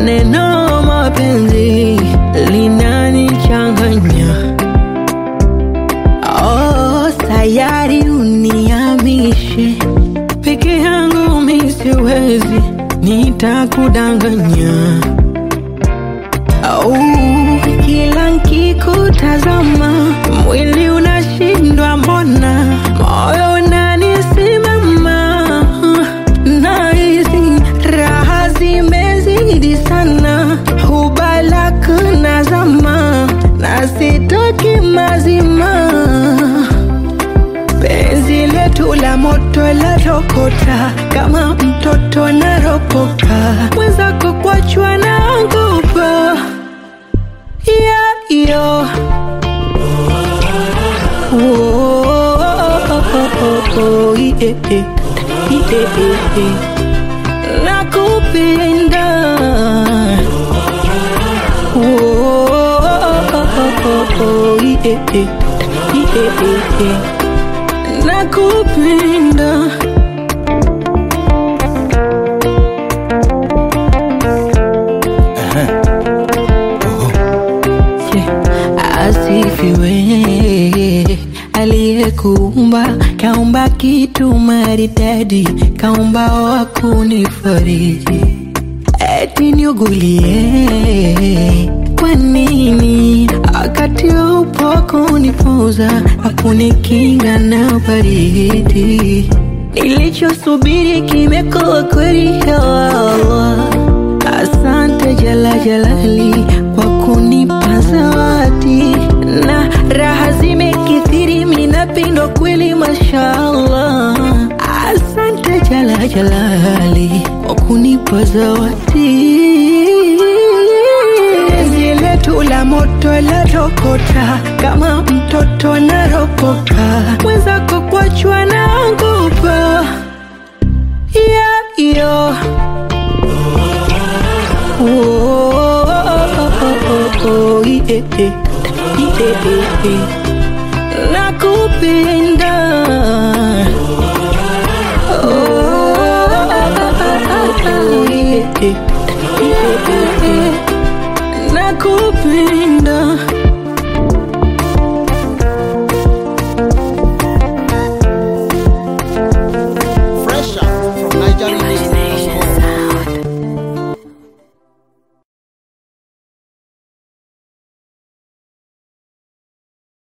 neno mapenzi linanichanganya. Oh, sayari uniamishe peke yangu mi siwezi, nitakudanganya. Oh, kila nkikutazama mwili unashindwa, mbona moyo unanisimama, nahisi raha zimezidi sana, hubalak nazama na sitoki mazima penzi letu la moto la rokota kama mtoto naropoka mwenzako kwachwa naogopa yeah, yo. Oh, yeah, yeah. Yeah, yeah. nakupenda Oh, yeah, yeah. Yeah, yeah. nakupenda Yeah. asifiwe aliyekuumba kaumba kitu maridadi kaumba wa kunifariji eti niugulie kwa nini wakati upo kunipoza akunikinga na baridi nilichosubiri kimekuwa kweli ya Allah asante jala jalali kwa kunipa zawadi na raha zimekithiri minapindwa kweli mashallah asante jala jalali kwa kunipa zawadi penzi letu la moto la rokota kama mtoto naropoka mwenzako kwachwa naogopa yeah, yo. Oh, yeah, yeah. Yeah, yeah. nakupenda Oh, yeah, yeah. Yeah, yeah. nakupenda